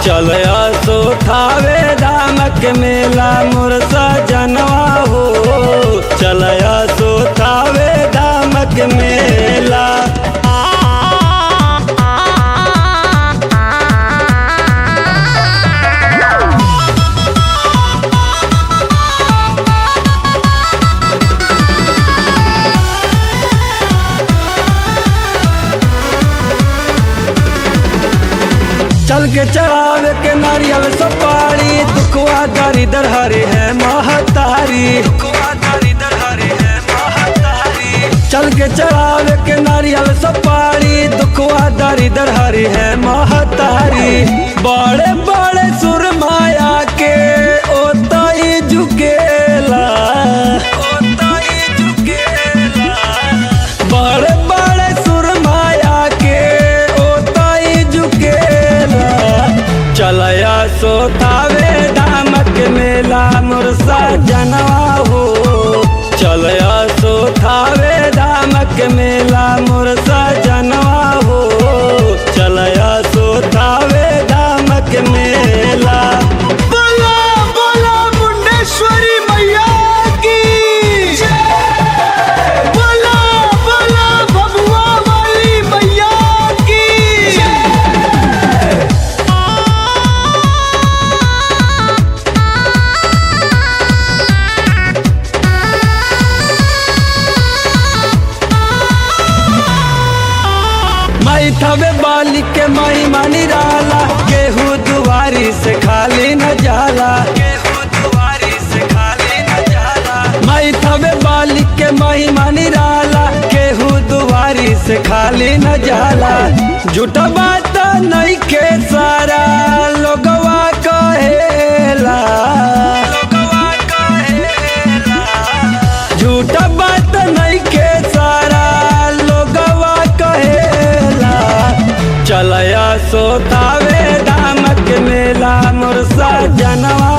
चलया सो थावे दामक मेला मुरसा जनवा हो चलया सो थावे दामक मेला चल के चढ़ावे के नारियल सपारी दुखवा दारी दर हरे है महतारी दुखवा दारी दर हरे है महतारी चल के चढ़ावे के नारियल सपारी दुखवा दारी दर हरे है महतारी बड़े बड़े सुरमाया के ओताई झुकेला ओताई झुकेला बड़े बड़े सुरमाया के ओताई झुकेला चलया सोतावे दामक मेला मुरसा जनवा हो चलया सोतावे दामक मेला मुरसा जनवा हो चलया सोतावे दामक मेला बोला बोला मुंडेश्वरी मैया की बोला बोला भगवा वाली मैया की माई थवे बाली के माई मानी राला केहू दुआरी से खाली न जाला केहू दुआरी से खाली न जाला माई थवे बाली के माई मानी राला केहू दुआरी से खाली न जाला झूठा बात नहीं के सारा लोगवा कहेला लोगवा कहेला झूठा बात नहीं के सारा लोगवा कहेला चलया सोतावे दामक मेला मुरसा जनवा